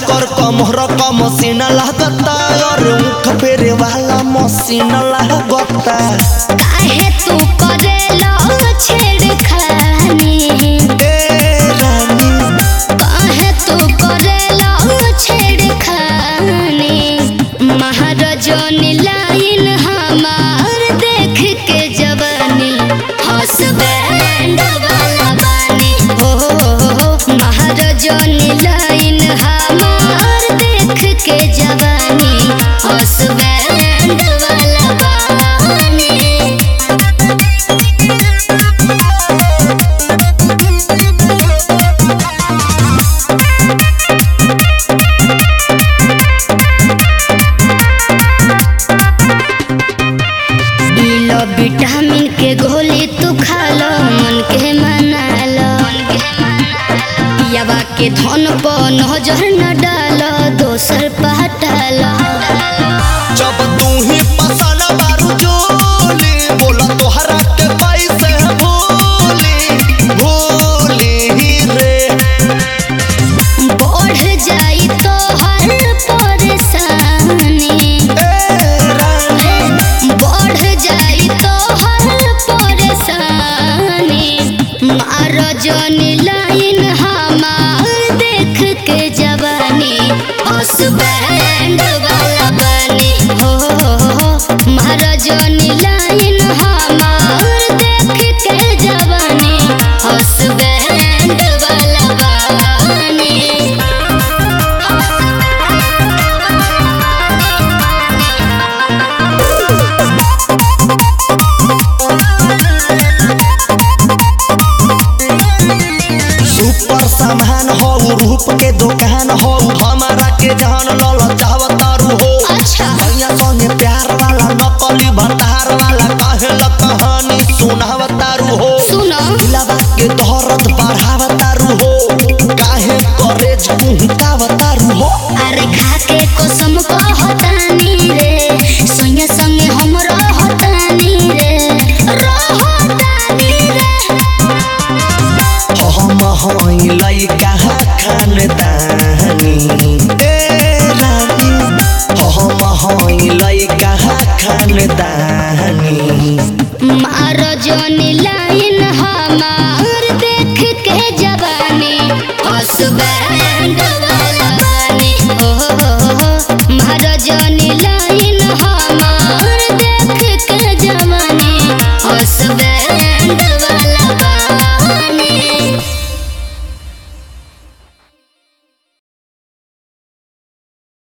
कर कमर क मशीन लागता और मुख फेरे वाला मशीन लागता काहे तू करेला छेड़खानी ए रानी काहे तू करेला छेड़खानी महाराजनी लाइन हमार देख के जवानी हसबैंड वाला बानी हो महाराजनी लाइन हमार देख के जवानी हसबैंड वाला बानी लो विटामिन के गोली तू खा लो मन के मना लो यवा के धन पर नजर न डालो दोसर पहटा लो जब तू ही पसंद बारू जोली बोला तोहरा के पैसे भूली भूली रे बढ़ जाई तो हर परेशानी ए रानी बढ़ जाई तो हर परेशानी मारो जनी लाइन हमार देख के जवानी हसबैंड वाला बनी हो मारो जनी लाइन हमार देख के जवानी हसबैंड वाला बनी सुपर सामान हो रूप के दुकान हो हमारा के जान लल चाहतारू हो अच्छा भैया संगे प्यार वाला नकली भतार वाला कहेला कहानी सुनावतारू हो सुनो दिलावा के दर्द बढ़ावत